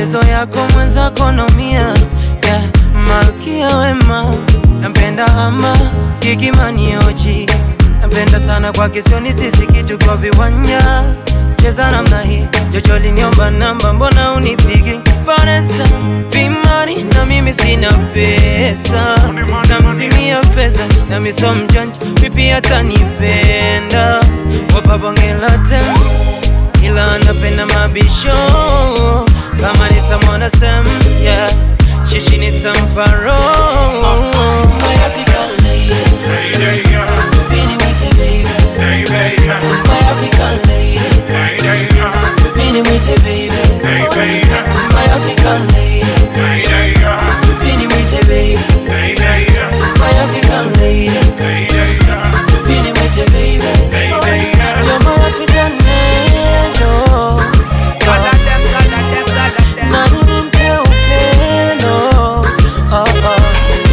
mateso yako mwenzako naumia yeah. Malkia wema nampenda ama Gigimani oji nampenda sana kwa kisioni sisi kitu kwa viwanja cheza namna hii Jojo liniomba namba mbona unipigi Vanessa vimani na mimi sina pesa namzimia pesa na miso mjanja pipi atanipenda wapabongela tem ila anapenda mabisho kama nitamwona sem yeah. shishi nitamparo My African lady, Bini mwite baby. My African lady, Bini mwite baby. My African lady, Bini mwite baby. My African lady, Bini mwite baby. You're my African angel. God of them, God of them, God of them. Na nimpe upendo. Oh, oh.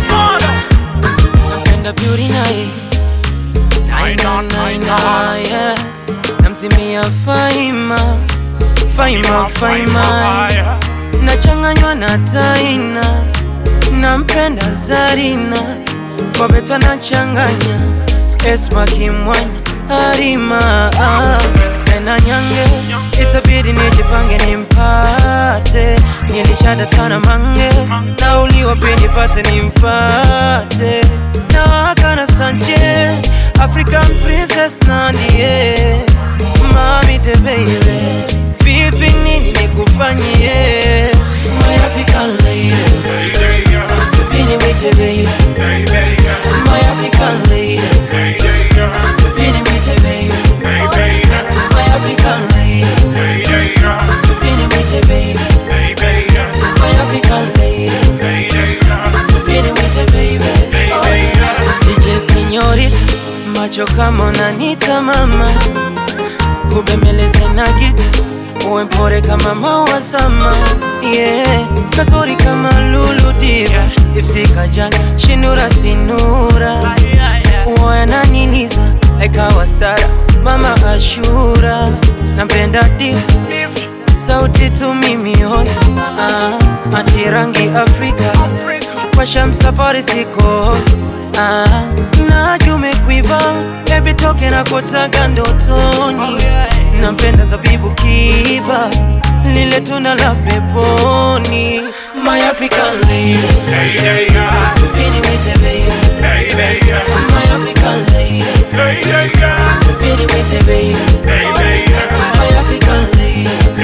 Napenda beauty night. Nine on, nine on. yeah. Namsimia Faima, Faima, Faima, nachanganywa na Taina, nampenda Zarina, Wabeta nachanganya Esma Kimwanya, Arima tena Nyange, itabidi nijipange nimpate, nilishadatana mange, nauliwa pia nipate nimpate, nawaka na Sanje, African princess Nandie, mami te baby, vipi nini nikufanyie, my African lady, Bini mwite baby, my African lady, Bini mwite baby, my African lady, Bini mwite baby, my African lady, Bini mwite baby, oh yeah. DJ Signori, macho kama unanita mama, kubembeleze na giti, uwe mpore kama maua sama, yeah. Kasuri kama Lulu Diva, Ipsi Kajala, Shinura Sinura, uwe ananiniza, ikawa stara, mama Ashura, nampenda diva sauti tu mimi hoi ah, ati rangi Afrika kwa shamsafari siko ah, najume umekuiva baby toke na kotaka ndotoni nampenda zabibu kiba lile tuna la peponi my African lady Bini mwite baby my African lady Bini mwite baby my African lady